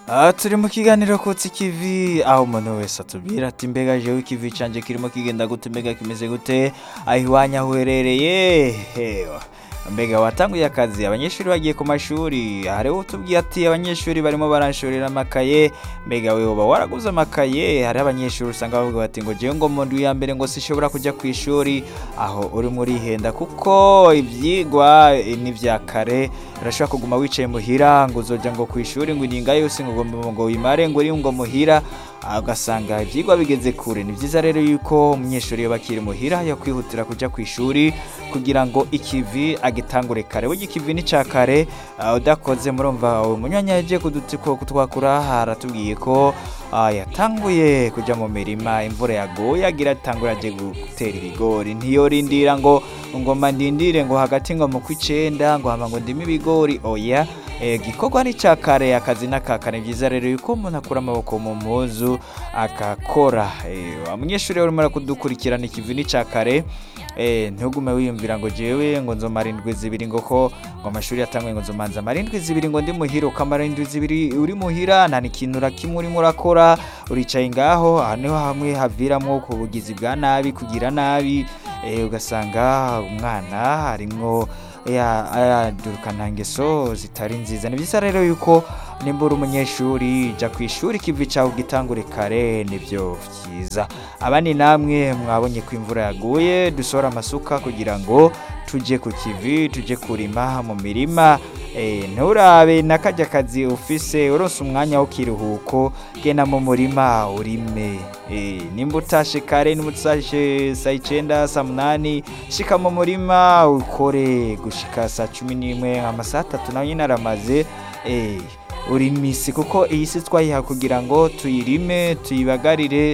Ah, turi mu kiganiro kutsi ikivi aho umuntu wese atubwira ati mbega jewe ikivi canje kirimo kigenda gute mbega kimeze gute aho iwanyu aho uherereye hewa mbega watanguye akazi abanyeshuri bagiye ku mashuri hariho utubwiye ati abanyeshuri barimo baranshorera amakaye mbega we uba waraguze amakaye hariho abanyeshuri usanga bavuga bati ngo jewe ngo mu ndwi ya mbere ngo sishobora kujya ku ishuri aho urimo urihenda kuko ibyigwa eh, ni vya kare urashobora kuguma wicaye muhira ngo uzoja ngo ku ishuri ngo ininga yose ngo ngo ngo wimare ngo uri ngo muhira ah, ugasanga ibyigwa bigeze kure ni byiza rero yuko umunyeshuri iyo bakiri muhira yakwihutira kujya ku ishuri kugira ngo ikivi agitangure kare burya ikivi ni ca kare ah, udakoze murumva umunyanya yagiye kuduti- kutwakura haratubwiye ko ah, yatanguye kujya mu mirima imvura yaguye agira atangura aje gutera ibigori ntiyorindira ngo ngoma ndindire ngo hagati ngo mu kw'icenda ngo hama ngo ndime ibigori oya eh, gikorwa ni ca kare akazi n'akakare byiza rero yuko umuntu akura amaboko mu mpuzu agakora eh, wa munyeshuri urimo arakudukurikirana ikivi ni ca kare eh, ntugume wiyumvira ngo jewe ngo nzomara indwi zibiri ngo ko ngo amashuri yatanguye ngo nzomanza amara indwi zibiri ngo ndi muhira ukamara indwi zibiri uri muhira nta n'ikintu na kimwe urimo urakora uricaye ngaho aha niho hamwe haviramwo ku bugizi bwa nabi kugira nabi eh, ugasanga umwana arimwo ya- yadurukana ngeso zitari nziza ni byiza rero yuko nimba uri umunyeshuri jya ku ishuri ikivi cyawe ugitangure kare nibyo byiza abandi namwe mwabonye ko imvura yaguye dusohora amasuka kugira ngo tujye ku kivi tujye kurima mu mirima Eh, nturabe n'akajya kazi ufise urose umwanya w'ikiruhuko genda mu murima urime Eh, nimba utashe kare nimba utashe saa icyenda saa munani shika mu murima ukore gushika saa cumi n'imwe amasaha atatu nayo nyine aramaze Eh, urimisi kuko iyi si twayiha kugira ngo tuyirime tuyibagarire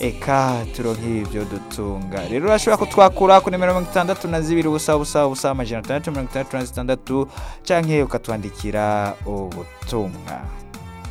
eka turonke ibyo dutunga rero urashobora kutwakura ku nimero mirongo itandatu na zibiri ubusa ubusa ubusa amajana atandatu mirongo itandatu na zitandatu canke ukatwandikira ubutumwa